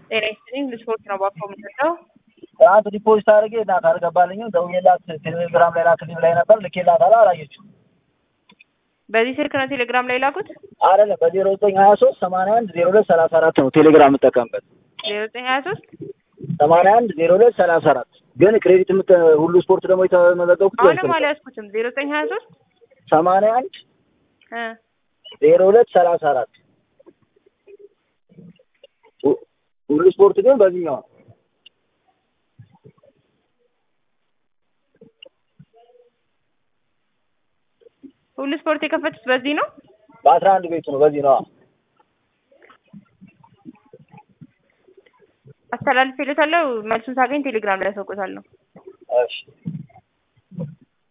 ጤና ይስጥልኝ ልስፖርት ነው ባኮ የምንሰጠው ትናንት ዲፖዚት አድርጌ እናት አልገባልኝም። ደውዬላት ቴሌግራም ላይ ላክልኝ ላይ ነበር ልኬላት አላ አላየችም። በዚህ ስልክ ነው ቴሌግራም ላይ ላኩት አይደለም በዜሮ ዘጠኝ ሀያ ሶስት ሰማንያ አንድ ዜሮ ሁለት ሰላሳ አራት ነው ቴሌግራም የምጠቀምበት ዜሮ ዘጠኝ ሀያ ሶስት ሰማንያ አንድ ዜሮ ሁለት ሰላሳ አራት ግን ክሬዲት የምት ሁሉ ስፖርት ደግሞ የተመዘገብኩት አሁንም አልያዝኩትም ዜሮ ዘጠኝ ሀያ ሶስት ሰማንያ አንድ ዜሮ ሁለት ሰላሳ አራት ሁሉ ስፖርት ግን በዚህኛው ነው። ሁሉ ስፖርት የከፈቱት በዚህ ነው በአስራ አንድ ቤቱ ነው በዚህ ነው። አስተላልፌለታለሁ መልሱን ሳገኝ ቴሌግራም ላይ አሳውቅዎታለሁ እሺ